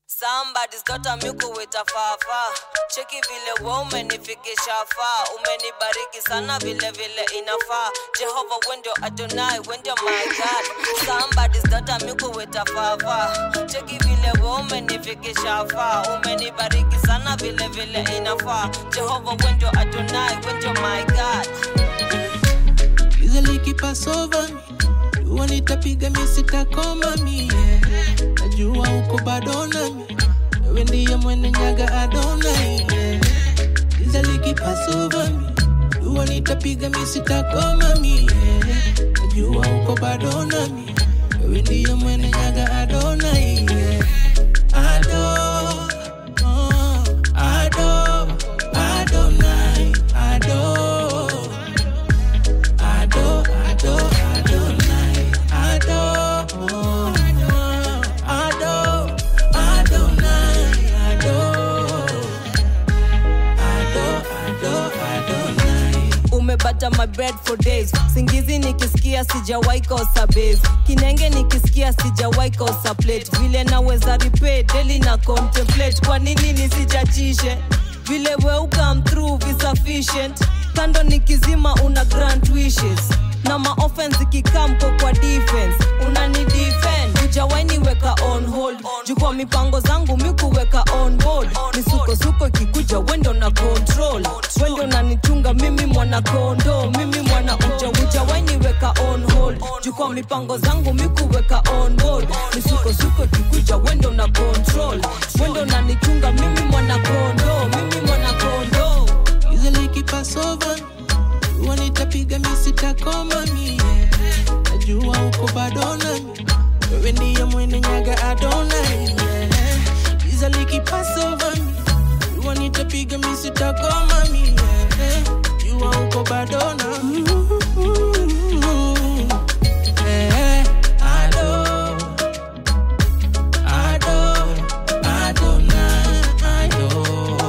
Somebody's daughter mikuwita fafa cheki vile we umenifikisha faa umenibariki sana vile vile inafaa jehova wendio adonai wendio my god Somebody's daughter mikuwita fafa cheki vile we umenifikisha faa umenibariki sana vile vile inafaa jehova wendio adonai wendio my god Easily keep us over me. Dua nitapiga mi sitakoma mie najua uko bado nami wewe ndiye mwene nyaga adona yeah. Easily keep us over me. Dua nitapiga mi sitakoma mie najua uko bado nami wewe ndiye mwene nyaga adona yeah. Ado, oh, Ado, Adonai, Ado. Ado, Ado, Adonai, Ado, Ado, Adonai, Ado, Ado, Ado, Adonai. umebata my bread for days singizi nikisikia sijawai kosa base kinenge nikisikia sijawai kosa plate vile naweza repay daily na contemplate kwa nini nisijachishe vile we ukam through vi sufficient kando nikizima una grant wishes na maoffense ikikamko kwa defense unani defend ujawaini weka on hold jukwa mipango zangu mikuweka on board misukosuko ikikuja wendo na control wendo nanichunga mimi mwana kondo mimi mwana uja ujawaini weka on hold jukwa mipango zangu mikuweka on board misukosuko ikikuja wendo na control wendo nanichunga mimi mwana kondo mimi mwana kondo Easily keep us over. Dua nitapiga mi sitakoma mie najua uko bado nami wewe ndiye mwene nyaga adona yeah. Easily keep us over me. Dua nitapiga mi sitakoma mie jua uko bado nami Eh, Ado, Ado, Adonai, Ado.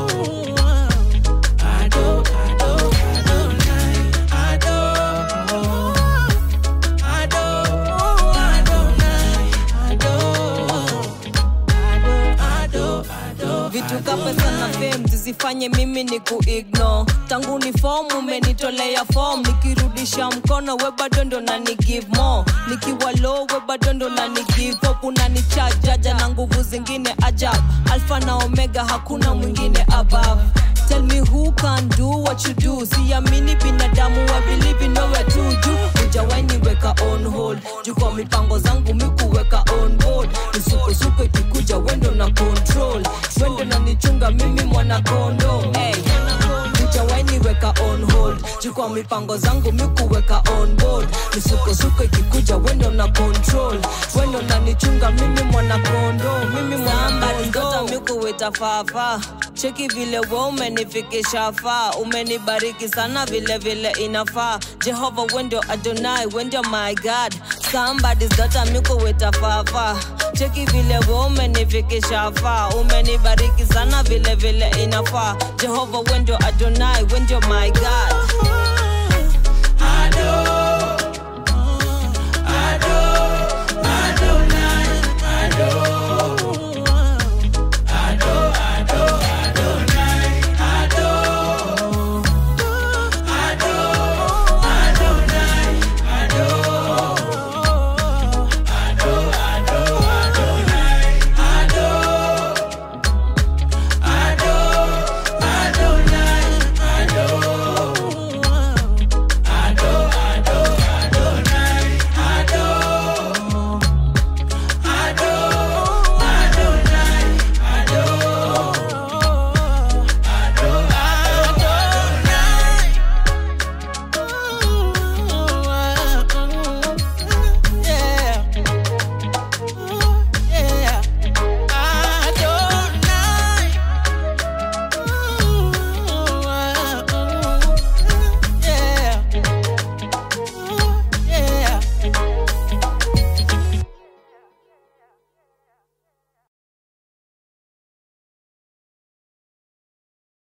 Ado, Ado, Adonai, Ado. Ado, Adonai, Ado. Ado, Ado, Ado. vitu ka pesa na fame zisifanye mimi ni kuigno tangu ni fom umenitolea fom nikirudisha mkono we bado ndo nani give more nikiwa low we bado ndo nani give up unanichajaja na nguvu zingine ajab alfa na omega hakuna mwingine above Tell me who can do what you do siamini binadamu I believe in nowhere to do ujawaini weka on hold juu kwa mipango zangu mikuweka on board misukosuko ikikuja wendo na control wendo nanichunga mimi mwana kondo hey. ujawaini weka on hold juu kwa mipango zangu mikuweka on board misukosuko ikikuja wendo na control wendo nanichunga mimi mwana kondo mimi mwana kondo mikuweta fafa cheki vile we umenifikisha faa umenibariki sana vile vile inafaa jehova wendio adonai wendio my god somebody's daughter mikuweta fafa cheki vile we umenifikisha faa umenibariki sana vile vile inafaa jehova wendio adonai wendio my god Ado,